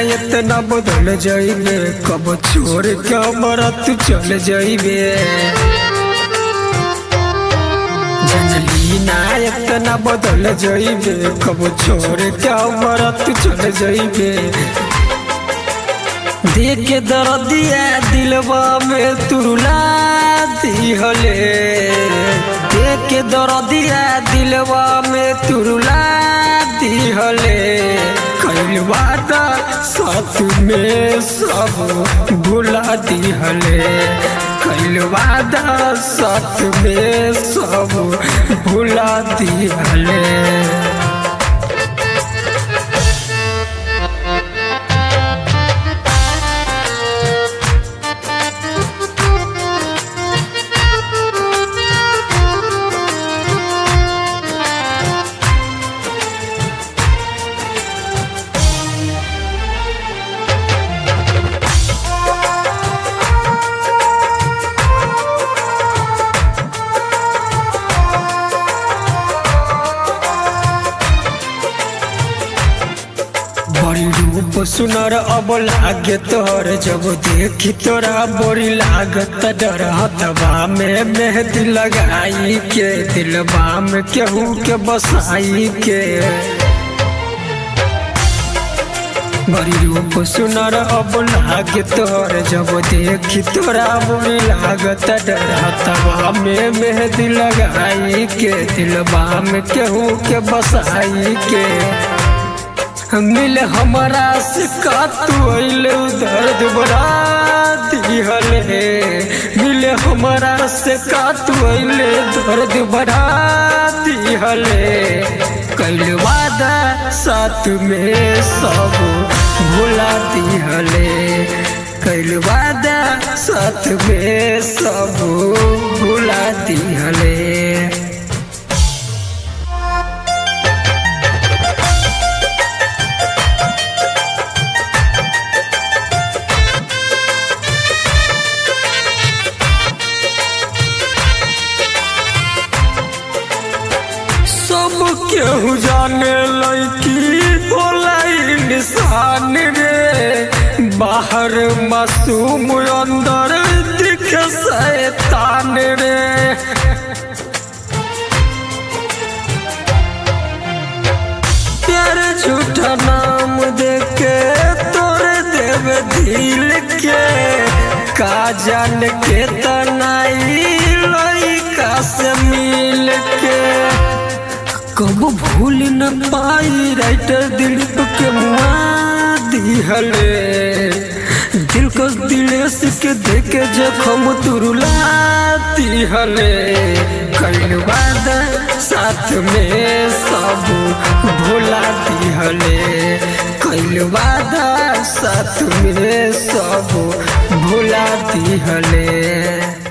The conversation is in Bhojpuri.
इतना बदल जाइबे कब छोड़ के हमारा तू चल जाइबे जनली ना इतना बदल जाइबे कब छोड़ के हमारा तू चल जाइबे देख के दर्दिया दिलवा में तुरुला दिहले देख के दर्दिया दिलवा में तुरुला दिहले कैल वादा साथ में सब भुला दिहले कैल वादा साथ में सब भुला दिहले बड़ी रूप सुनर अब लागे तोहर जब देखी तोरा बड़ी लागत डर हतबा में मेहंदी लगाई के दिलबा में केहू के बसाई के बड़ी रूप सुनर अब लागे तोहर जब देखी तोरा बड़ी लागत डर हतबा में मेहंदी लगाई के दिलबा में केहू के बसाई के मिले हमारा से का तू अइले दर्द बड़ा दिहले मिले हमारा से का तू अइले दर्द बड़ा दिहले कैल वादा साथ में सब भुला दिहले कैल वादा साथ में सब भुला दिहले सब केहू जाने लड़की होला इंसान रे बाहर मासूम अंदर दिखे शैतान रे प्यार झूठा नाम देके तोरे देवे दिल के का जान के तनाई लड़का से मिल के कब भूल न पाई राइटर दिलीप के मुआ दिहले दिल को दिलेस के देखे जखम तुरुला दिहले कैल वादा साथ में सब भोला दिहले कैल वादा साथ में सब भोला दिहले